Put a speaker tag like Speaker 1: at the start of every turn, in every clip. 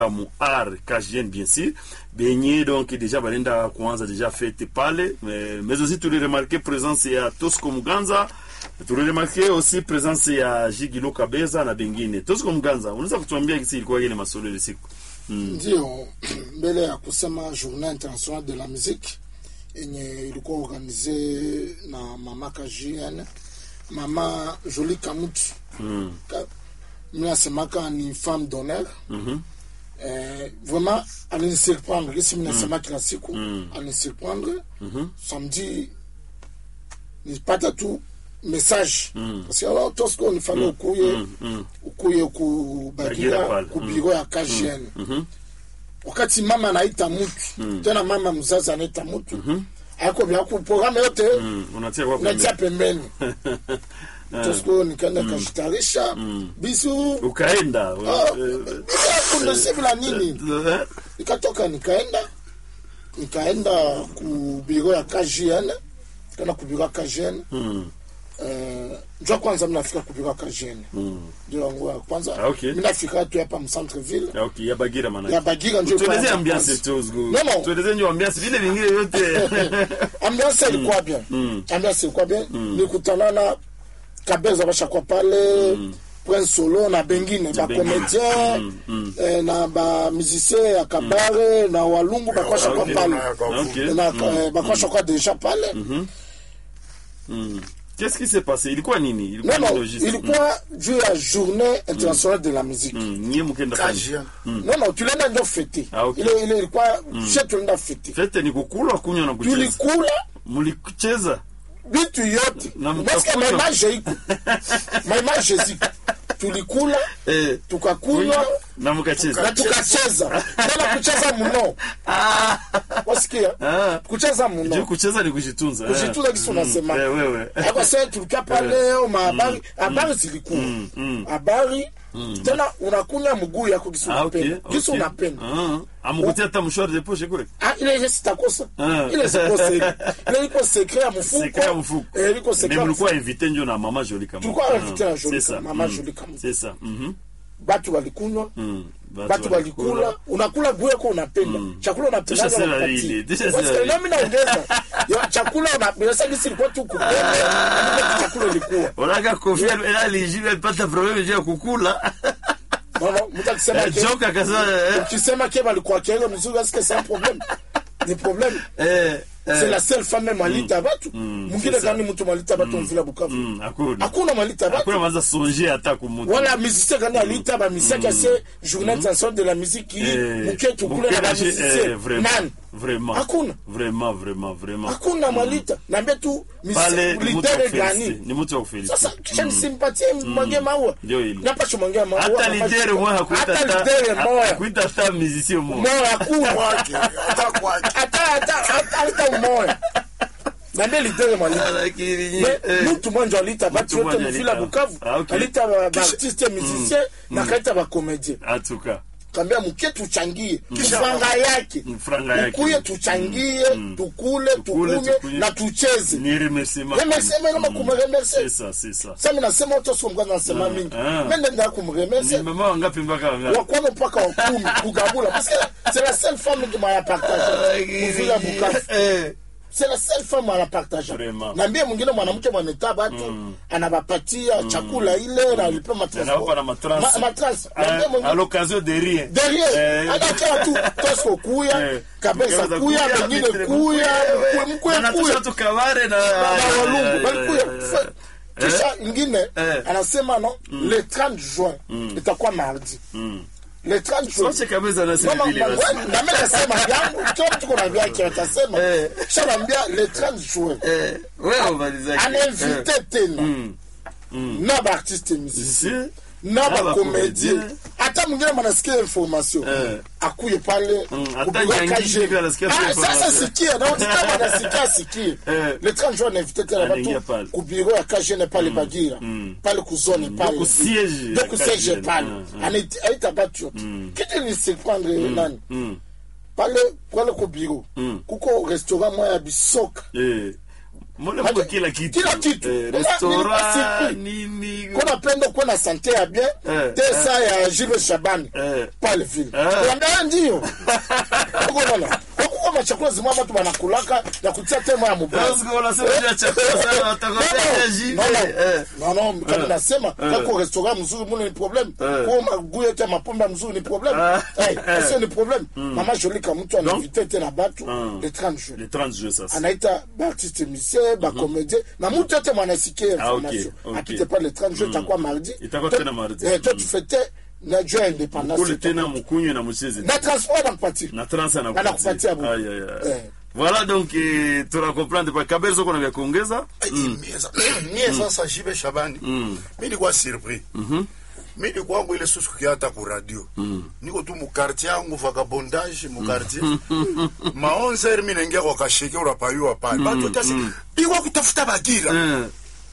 Speaker 1: mu art KGN bien sûr benye donc déjà balenda kuanza déjà fete pale mais, mais aussi tuliremarke présence ya Tosco Muganza tuliremarke aussi présence ya Jigilo Kabeza na bengine Tosco Muganza unaweza kutuambia kisi ilikuwa ile masolo ile siku
Speaker 2: mm. ndio mbele ya kusema journée internationale de la musique yenye ilikuwa organize na mama KGN mama Jolie Kamutu
Speaker 1: mm.
Speaker 2: Ka, minasemaka ni femme d'honneur
Speaker 1: mm -hmm.
Speaker 2: Eh, vraiment alinisurprendre gisi minasema kila siku
Speaker 1: Mm.
Speaker 2: alinisurprendre
Speaker 1: Mhm.
Speaker 2: samedi nipata tu message
Speaker 1: Mm.
Speaker 2: parce que alors tosco nifale ukuye
Speaker 1: mm, mm.
Speaker 2: ukuye
Speaker 1: Bagira
Speaker 2: kubagira
Speaker 1: pale.
Speaker 2: kubiro ya KGN
Speaker 1: Mhm.
Speaker 2: wakati mama anaita mutu tena mama mzazi anaita mutu
Speaker 1: Mhm.
Speaker 2: aiko vya kuprogramu yote
Speaker 1: Mm. unatia kwa
Speaker 2: unatia
Speaker 1: pembeni
Speaker 2: pembeni tosco nikaenda kashitarisha bisu
Speaker 1: ukaenda
Speaker 2: Ah,
Speaker 1: eh,
Speaker 2: kundosibila nini
Speaker 1: eh,
Speaker 2: nikatoka nikaenda nikaenda ku biro ya KGN kaenda ku biro ya KGN
Speaker 1: mm,
Speaker 2: eh, njua kwanza minafika ku biro ya KGN
Speaker 1: mm.
Speaker 2: ndio yangu ya kwanza
Speaker 1: Ah, okay.
Speaker 2: minafika tu hapa mcentre ville
Speaker 1: Ah, okay ya bagira maana
Speaker 2: ya Bagira ndio
Speaker 1: tueleze
Speaker 2: kwanza
Speaker 1: ambiance
Speaker 2: kwanza.
Speaker 1: tu zgu
Speaker 2: No, no.
Speaker 1: tueleze ndio ambiance vile vingine vyote
Speaker 2: ambiance ilikuwa bien
Speaker 1: Mm.
Speaker 2: ambiance ilikuwa bien nikutana na kabeza bashakuwa pale Prince Solo na bengine ba
Speaker 1: bengine.
Speaker 2: comédien
Speaker 1: Mm, mm.
Speaker 2: eh, na ba musicien ya kabare na walungu bakwasha kwa
Speaker 1: Okay.
Speaker 2: pale
Speaker 1: Okay.
Speaker 2: na
Speaker 1: Mm.
Speaker 2: eh, bakwasha kwa deja pale
Speaker 1: Mm. Qu'est-ce qui s'est passé? Ilikuwa nini? Ilikuwa
Speaker 2: non
Speaker 1: ni
Speaker 2: non
Speaker 1: logistique.
Speaker 2: ilikuwa juu ya journée internationale de la musique
Speaker 1: Mm. Mm. Nyie mkenda fanya.
Speaker 3: KGN.
Speaker 2: non non tulienda ndio fete
Speaker 1: Ah, okay.
Speaker 2: ile ile ilikuwa she tulienda fete
Speaker 1: Fete ni kukula kunywa na kucheza.
Speaker 2: tulikula
Speaker 1: Mlicheza.
Speaker 2: vitu yote
Speaker 1: Na
Speaker 2: parce que
Speaker 1: mkakunywa.
Speaker 2: maimage iko maimage ziko tulikula
Speaker 1: Eh.
Speaker 2: tukakunywa
Speaker 1: na mkacheza.
Speaker 2: na tukacheza tena kucheza mno wasikia
Speaker 1: Ah.
Speaker 2: kucheza
Speaker 1: Juu
Speaker 2: mno
Speaker 1: kucheza ni kujitunza. eh.
Speaker 2: kujitunza kisi unasema
Speaker 1: Eh, wewe.
Speaker 2: Hapo sasa tulikaa pale mahabari habari zilikuwa
Speaker 1: mm.
Speaker 2: habari tena unakunya mguu yako kisi
Speaker 1: Ah, okay.
Speaker 2: unapenda kisi
Speaker 1: okay.
Speaker 2: unapenda
Speaker 1: Ah. Amukutia hata mshwari de poche kule.
Speaker 2: Ah, ile ile sitakosa
Speaker 1: Ah.
Speaker 2: ile sikosa ile ile iko secret ya mfuko
Speaker 1: Secret ya mfuko.
Speaker 2: eh iko secret
Speaker 1: Mais
Speaker 2: ya
Speaker 1: mlikuwa invité njo na mama Jolie kama.
Speaker 2: Tulikuwa invité na Jolie
Speaker 1: C'est ça.
Speaker 2: kama, mama
Speaker 1: Mm.
Speaker 2: Jolie kama.
Speaker 1: C'est ça. Mhm.
Speaker 2: batu walikunywa
Speaker 1: Mm.
Speaker 2: batu walikula unakula guo yako unapenda chakula unapenda
Speaker 1: Tisha sera ile, tisha sera ile.
Speaker 2: nami naongeza Ya, chakula unapenda sasa gisi ilikuwa tu kupenda ndipo chakula ilikuwa
Speaker 1: Unaka kofia ela alijua alipata problème juu ya kukula.
Speaker 2: Mama, mtu akisema
Speaker 1: Eh,
Speaker 2: ke
Speaker 1: Joke akasema eh,
Speaker 2: ukisema ke balikuwa kile mzuri est-ce que c'est un problème ni problème
Speaker 1: eh,
Speaker 2: c'est
Speaker 1: eh,
Speaker 2: la seule femme même malita batu
Speaker 1: Mm,
Speaker 2: mwingine
Speaker 1: c'est ça.
Speaker 2: gani mtu malita batu mvila Bukavu
Speaker 1: mm, hakuna.
Speaker 2: hakuna malita
Speaker 1: Hakuna
Speaker 2: batu
Speaker 1: maza songer hata kumutu.
Speaker 2: wala musicien gani alita ba musicien kase journée internationale de la musique qui
Speaker 1: Eh,
Speaker 2: muke tukule na ba
Speaker 1: Mukeje, eh,
Speaker 2: musicien
Speaker 1: vraiment,
Speaker 2: nani
Speaker 1: vraiment.
Speaker 2: Hakuna.
Speaker 1: Vraiment, vraiment, vraiment.
Speaker 2: hakuna malita naambia tu
Speaker 1: Pale ni mtu wa
Speaker 2: lidere
Speaker 1: kufelicite.
Speaker 2: gani
Speaker 1: Ni mtu wa kufelicite.
Speaker 2: sasa kisha nisimpatie mwange maua
Speaker 1: Ndio ile.
Speaker 2: napasha mwange maua
Speaker 1: Hata
Speaker 2: napasha-
Speaker 1: lidere mwa hakuita
Speaker 2: hata
Speaker 1: hata
Speaker 2: lidere moya
Speaker 1: hakuita hata musicien mwa.
Speaker 2: moya hakuna
Speaker 3: Kwake, hata kwake.
Speaker 2: hata hata hata hata moya naambia lidere malita
Speaker 1: Lakini
Speaker 2: Mais
Speaker 1: eh,
Speaker 2: mtu mwanjo alita batu
Speaker 1: Mtu
Speaker 2: yote
Speaker 1: mmoja
Speaker 2: mvila
Speaker 1: alita.
Speaker 2: Bukavu
Speaker 1: Ah, okay.
Speaker 2: alita ba- baartiste musicien na kaita bakomedien
Speaker 1: en tout cas.
Speaker 2: kambia muke tuchangie franga yake
Speaker 1: Mm, franga yake.
Speaker 2: ukuye tuchangie tukule
Speaker 1: Tukule,
Speaker 2: tukunywe
Speaker 1: tukunywe.
Speaker 2: na tucheze
Speaker 1: Ni remerciement.
Speaker 2: remerciement noma kumremercie
Speaker 1: C'est ça, c'est ça.
Speaker 2: sami nasema otosomka nasema mingi
Speaker 1: ah.
Speaker 2: mende ndaa
Speaker 1: Ni
Speaker 2: kumremercie
Speaker 1: mama wangapi mpaka wangapi?
Speaker 2: wakwano mpaka wakumi kugabula parce que c'est la seule femme qui m'a partagé muvila Bukavu
Speaker 1: Eh.
Speaker 2: c'est la seule femme anapartaja
Speaker 1: Vraiment.
Speaker 2: naambie mwingine mwanamke mwaneta batu anabapatia chakula ile na alipe
Speaker 1: Anawapa na matrans.
Speaker 2: matrans
Speaker 1: À,
Speaker 2: naambie
Speaker 1: à
Speaker 2: mwingine
Speaker 1: l'occasion de rien.
Speaker 2: derrière
Speaker 1: Eh.
Speaker 2: anakaa tu tosko kuya
Speaker 1: Eh.
Speaker 2: kabesa
Speaker 1: Kabeza
Speaker 2: kuya
Speaker 1: kuya,
Speaker 2: bengine
Speaker 1: vitre
Speaker 2: kuya
Speaker 1: kuya.
Speaker 2: mkwe- mkwe
Speaker 1: Anatosha
Speaker 2: kuya
Speaker 1: tu kabare na
Speaker 2: na walungu
Speaker 1: Eh,
Speaker 2: balikuya
Speaker 1: eh,
Speaker 2: Fa- kisha ingine
Speaker 1: Eh.
Speaker 2: anasema no le 30 juin itakuwa mardi
Speaker 1: mm.
Speaker 2: le 30 juin
Speaker 1: Soche kabisa na
Speaker 2: Mama,
Speaker 1: sivile
Speaker 2: mama,
Speaker 1: basi.
Speaker 2: nami nasema yangu kila mtu kuna vyake atasema
Speaker 1: Eh.
Speaker 2: kisha naambia le 30 juin
Speaker 1: Eh, wewe umalizake.
Speaker 2: anainvite tena
Speaker 1: Mm. Mm.
Speaker 2: na baartiste musicien
Speaker 1: Si.
Speaker 2: na
Speaker 1: Na
Speaker 2: bakomedie
Speaker 1: bakomedie.
Speaker 2: hata mwingine manasikia information
Speaker 1: Eh.
Speaker 2: akuye pale
Speaker 1: Mm, hata
Speaker 2: kupiga
Speaker 1: Nyangi
Speaker 2: kaje.
Speaker 1: hivi anasikia tu
Speaker 2: Ah,
Speaker 1: information.
Speaker 2: sasa sikia na utitama nasikia sikie
Speaker 1: Eh.
Speaker 2: le 30 juin nainvite tena
Speaker 1: Anaingia
Speaker 2: batu
Speaker 1: pale.
Speaker 2: ku bureau ya kajene pale bagira pale kuzone pale
Speaker 1: ku siège
Speaker 2: ndio
Speaker 1: ya
Speaker 2: ku siège
Speaker 1: Kajene.
Speaker 2: pale
Speaker 1: Mm, mm.
Speaker 2: Anaita- aita batu yote kitu ni surprendre nani
Speaker 1: Mm.
Speaker 2: pale pale ku bureau
Speaker 1: Mm.
Speaker 2: kuko restaurant moya ya bisoka
Speaker 1: Eh. mbona
Speaker 2: Maana-
Speaker 1: mko kila kitu
Speaker 2: kila kitu
Speaker 1: eh,
Speaker 2: Mbona
Speaker 1: restaurant
Speaker 2: nilikuwa
Speaker 1: nini
Speaker 2: kona penda kuwa na sante ya bien
Speaker 1: Eh,
Speaker 2: te sa ya Jules Shabani
Speaker 1: Eh.
Speaker 2: pale vile
Speaker 1: Eh.
Speaker 2: kuandaa ndio ukoona wakuwa machakula zimwa watu wanakulaka ya kutia temo ya mubaya
Speaker 1: Parce que wanasema juu ya chakula sana watakotea jile. Eh.
Speaker 2: non non kama nasema kako restaurant mzuri mule ni problem kwa maguye yote ya mapombe mzuri ni problem
Speaker 1: Ah.
Speaker 2: eh sio ni problem mama Jolika mtu anainvite tena batu le 30 jours
Speaker 1: le 30 juin sasa
Speaker 2: anaita baartiste musicien bacomédien na mutu yote mwanasikia
Speaker 1: Ah, ok,
Speaker 2: information
Speaker 1: ok.
Speaker 2: apite pa le 30 jours itakuwa mardi
Speaker 1: Itakuwa
Speaker 2: To-
Speaker 1: tena mardi.
Speaker 2: eh, to tufete na juu ya independance
Speaker 1: kule tena mkunywe na mcheze
Speaker 2: na transport anakupatia
Speaker 1: na trans
Speaker 2: Anakupatia bure.
Speaker 1: Aïe, aïe, aïe.
Speaker 2: Eh.
Speaker 1: voilà donc eh, tunakomprendre pa kaberzo kuna vya kuongeza
Speaker 3: mie sasa jibe shabani mi nilikuwa surpris mi nikwangu ile susu kiata ku radio niko tu mukartier yangu vagabondage mukartier ma 11 mi naingia kwa kasheke urapayua pale batu tasi bikwa kutafuta bagira
Speaker 1: Eh.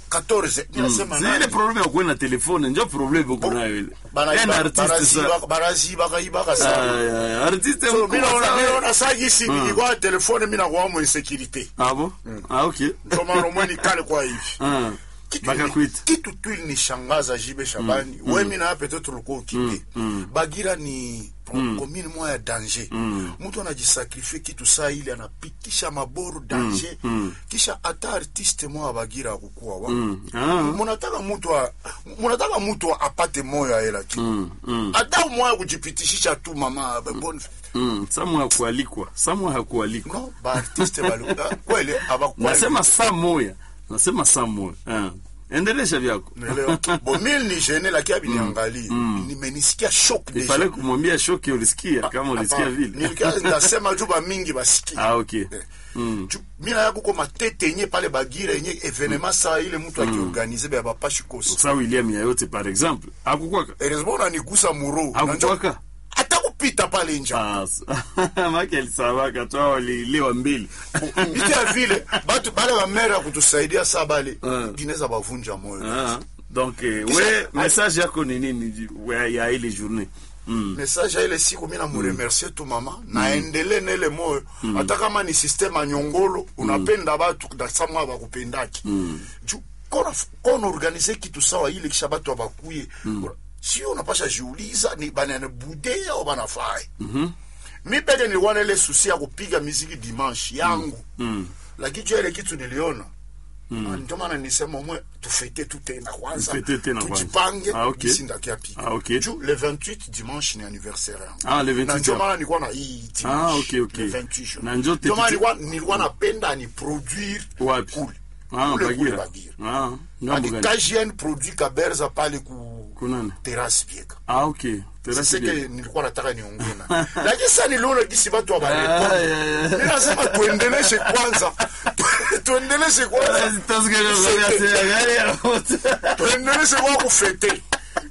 Speaker 3: 14 ninasema
Speaker 1: zile probleme ya kuwe na telefone njo probleme uko nayo ile Un artiste sa
Speaker 3: barazibaka sana
Speaker 1: Aïe, aïe, artiste
Speaker 3: So,
Speaker 1: mkubwa
Speaker 3: mi naona-
Speaker 1: sana.
Speaker 3: mi naona saa gisi nikikwa telefone mi nakuwa mu insécurité
Speaker 1: ah bon ah ok
Speaker 3: ndio maana umweni kale kwa hivi
Speaker 1: ah
Speaker 3: kitu,
Speaker 1: bakakwita
Speaker 3: kitu tu ilinishangaza jibe shabani mm, wemi na peut-être ulikuwa ukipe bagira ni komini moya ya danger mtu anajisakrifie kitu saa ile anapitisha maboru danger kisha hata artiste moya bagira akukuwa wa
Speaker 1: ah
Speaker 3: munataka mtu a- munataka mtu apate moyo aela kitu hata moya kujipitishisha tu mama bon
Speaker 1: mm samu hakualikwa samu hakualikwa
Speaker 3: no baartiste bali kweli abakuwa
Speaker 1: nasema saa moya nasema saa moya ah endelesha vyako
Speaker 3: Naelewa. Bo mimi ni gene lakini abiniangalie. Nimenisikia shock deja.
Speaker 1: ifale kumwambia shoki ulisikia kama ulisikia
Speaker 3: Hapana.
Speaker 1: vile
Speaker 3: Nilikia ndasema juu ba mingi basikia.
Speaker 1: ah ok
Speaker 3: Eh. Juu mimi na yako koma tete yenye pale bagira yenye evenement saa ile mtu akiorganize ba bapashi kosi.
Speaker 1: sa william yayote par exemple akukwaka
Speaker 3: Heureusement unanigusa muro.
Speaker 1: akukwaka
Speaker 3: Hata kupita pale nje.
Speaker 1: Ah, make alisabaka tu hao walilewa mbili
Speaker 3: Bitia vile batu bale ba mera kutusaidia saa bale
Speaker 1: Ah.
Speaker 3: gineza bavunja moyo.
Speaker 1: Ah, donc eh, we message yako ni nini we- ya ile journée mm.
Speaker 3: message ya ile siku mi namuremercie tu mama naendele na ile moyo hata kama ni systeme anyongolo unapenda batu dasamwa bakupendaki juu kona kona organize kitu sawa ile kisha batu abakuye sio unapasha jiuliza ni bananabude au banafai mi peke nilikuwa na ile susi ya kupiga miziki dimanche yangu lakini juu ya ile kitu niliona Ah, ndio maana nisema mwe tufete tu tena kwanza
Speaker 1: Tufete tena kwanza.
Speaker 3: tujipange
Speaker 1: Ah, okay.
Speaker 3: sindakiapiga
Speaker 1: Ah, okay.
Speaker 3: juu le 28 dimanche ni anniversaire yangu
Speaker 1: Ah, le 28
Speaker 3: na ndio
Speaker 1: ya-
Speaker 3: maana nilikuwa na hii
Speaker 1: Ah,
Speaker 3: dimanche
Speaker 1: okay, okay.
Speaker 3: le 28 jours.
Speaker 1: Na njo
Speaker 3: Ndio maana
Speaker 1: tete-
Speaker 3: nilikuwa nilikuwa napenda ni produire
Speaker 1: wapi
Speaker 3: kule
Speaker 1: ah,
Speaker 3: kule kule
Speaker 1: bagira
Speaker 3: bagira
Speaker 1: ah, ngambo
Speaker 3: Adi
Speaker 1: gani
Speaker 3: KGN produit kaberza pale ku
Speaker 1: kunani
Speaker 3: terrasse bieka
Speaker 1: ah, ok Terasi
Speaker 3: siseke
Speaker 1: bien.
Speaker 3: nilikuwa nataka niongee na lakini sasa niliona gisi watu
Speaker 1: Ah,
Speaker 3: wabarepo
Speaker 1: yeah, yeah.
Speaker 3: ninasema tuendeleshe kwanza tuendeleshe kwanza
Speaker 1: Tasikia kama ya sema gari ya moto.
Speaker 3: tuendeleshe kwa kufete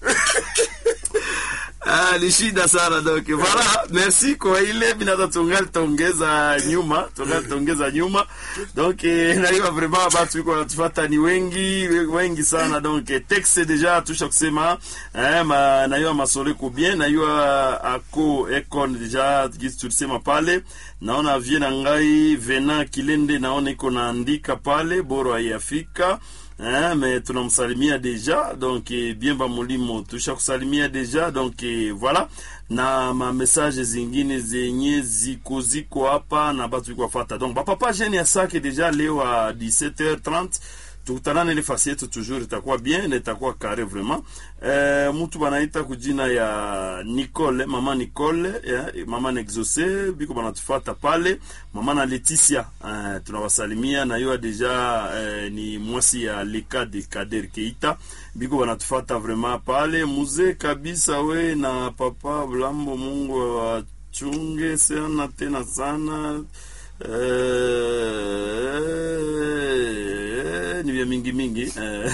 Speaker 1: Ah, ni shida sana donc voilà merci kwa ile binata tungali tongeza nyuma tungali tongeza nyuma donc eh, naiwa vraiment batu iko wanatufuata ni wengi wengi sana donc eh, texte deja tusha kusema eh, ma, naiwa masoleko bien naiwa ako econ deja gisi tulisema pale naona vie na ngai vena kilende naona iko naandika pale boro haiyafika Hein, mais tunamsalimia deja donc eh, bien ba mulimo tusha kusalimia deja donc eh, voilà na ma message zingine zenye ziko ziko hapa na batu iko fata donc bapapa jeune ya sake deja leo a 17h30 tukutanane ile fasi yetu toujours itakuwa bien na itakuwa kare vraiment eh, mtu banaita kujina ya Nicole mama Nicole eh, mama Nexose biko banatufata pale mama na Leticia eh, tunawasalimia na yo deja eh, ni mwasi ya leka de Kader Keita biko banatufata vraiment pale muzee kabisa we na papa Blambo Mungu awachunge sana tena sana Eh, ni vya mingi mingi eh.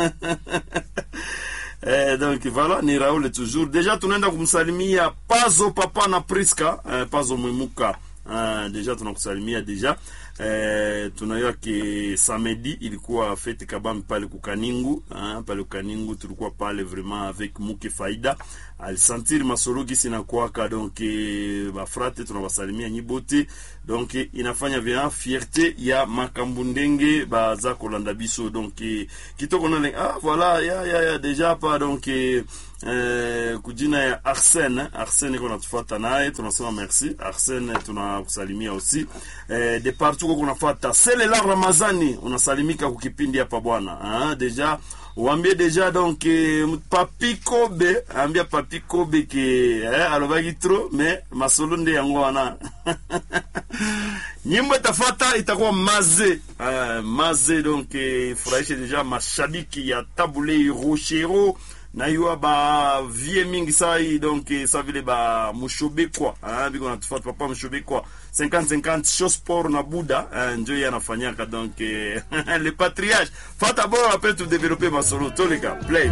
Speaker 1: Eh, donc voilà ni Raoul toujours deja tunaenda kumsalimia Pazo papa na Priska eh, Pazo Mwimuka eh, deja tunakusalimia deja eh, tunajua ke samedi ilikuwa fete kabambi pale kukaningu ah, pale kukaningu tulikuwa pale vraiment avec muke faida alisentir masolo gisi nakwaka donc eh, bafrate tunabasalimia nyibote donc eh, inafanya vya fierté ya makambo ndenge baza kolanda biso donc eh, kitoko nale ah voilà ya ya ya deja pa donc eh, eh, kujina ya Arsene Arsene iko natufuata naye tunasema merci Arsene tunakusalimia aussi eh, de partout kwa kunafuata Selela Ramazani unasalimika kukipindi hapa bwana ah, deja wambie deja donc eh, papi kobe ambia papi kobe ke eh, alobaki trop mais masolo nde yango wana nyimbo itafata itakuwa maze uh, maze donc eh, furahishe deja mashabiki ya tabule rochero nayua ba vie mingi sai donc eh, sa vile ba mushobekwa ah, biko natufata papa mushobekwa 50-50 show sport na buda ah, njo ye anafanyaka donc eh, le patriage fata bora apres tu développer masolo toleka play